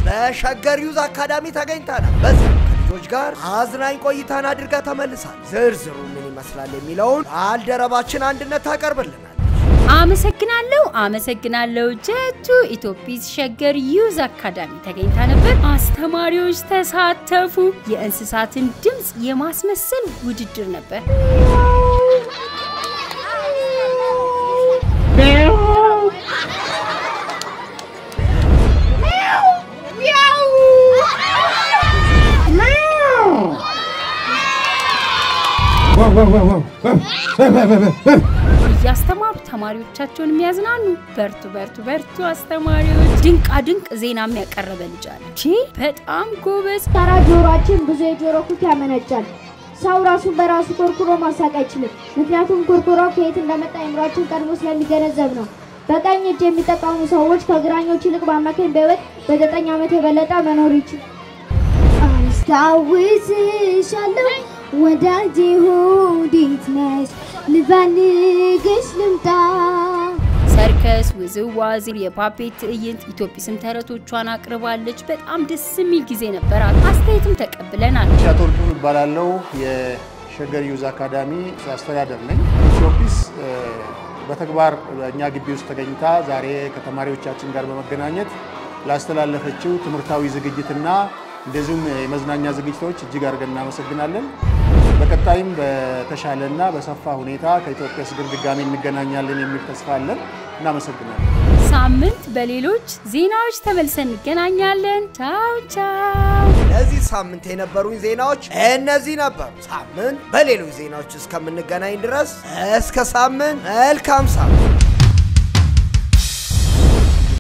በሸገር ዩዝ አካዳሚ ተገኝተናል። በዚህ ከልጆች ጋር አዝናኝ ቆይታን አድርጋ ተመልሳል። ዝርዝሩ ምን ይመስላል የሚለውን ባልደረባችን አንድነት ታቀርብልናል። አመሰግናለሁ አመሰግናለሁ። ጀቱ ኢትዮጲስ ሸገር ዩዝ አካዳሚ ተገኝታ ነበር። አስተማሪዎች ተሳተፉ። የእንስሳትን ድምፅ የማስመሰል ውድድር ነበር። እያስተማሩ ተማሪዎቻቸውን የሚያዝናኑ በርቱ በርቱ በርቱ አስተማሪዎች። ድንቃ ድንቅ ዜና የሚያቀረበ ልጅ አለ። ቺ በጣም ጎበዝ። ተራ ጆሮአችን ብዙ የጆሮ ኩክ ያመነጫል። ሰው ራሱን በራሱ ኮርኩሮ ማሳቅ አይችልም። ምክንያቱም ኮርኩሮው ከየት እንደመጣ አእምሯችን ቀድሞ ስለሚገነዘብ ነው። በቀኝ እጅ የሚጠቀሙ ሰዎች ከግራኞች ይልቅ በአማካኝ በሕይወት በዘጠኝ ዓመት የበለጠ መኖር ይችል። አስታውስሻለሁ ወዳጄ ሆዲት ነሽ ልፈልግሽ ልምጣ ሰርከስ፣ ውዝዋዜ፣ የፓፔት ትዕይንት፣ ኢትዮጲስም ተረቶቿን አቅርባለች። በጣም ደስ የሚል ጊዜ ነበራት። አስተያየትም ተቀብለናል። ሻቶ ወርቁን እባላለሁ። የሸገር ዩዝ አካዳሚ አስተዳደር ነኝ። ኢትዮጲስ በተግባር እኛ ግቢ ውስጥ ተገኝታ ዛሬ ከተማሪዎቻችን ጋር በመገናኘት ላስተላለፈችው ትምህርታዊ ዝግጅትና እንደዚሁም የመዝናኛ ዝግጅቶች እጅግ አድርገን እናመሰግናለን። በቀጣይም በተሻለና በሰፋ ሁኔታ ከኢትዮጲስ ጋር ድጋሚ እንገናኛለን የሚል ተስፋ አለን። እናመሰግናለን። ሳምንት በሌሎች ዜናዎች ተመልሰን እንገናኛለን። ቻው ቻው። ለዚህ ሳምንት የነበሩኝ ዜናዎች እነዚህ ነበሩ። ሳምንት በሌሎች ዜናዎች እስከምንገናኝ ድረስ እስከ ሳምንት መልካም ሳምንት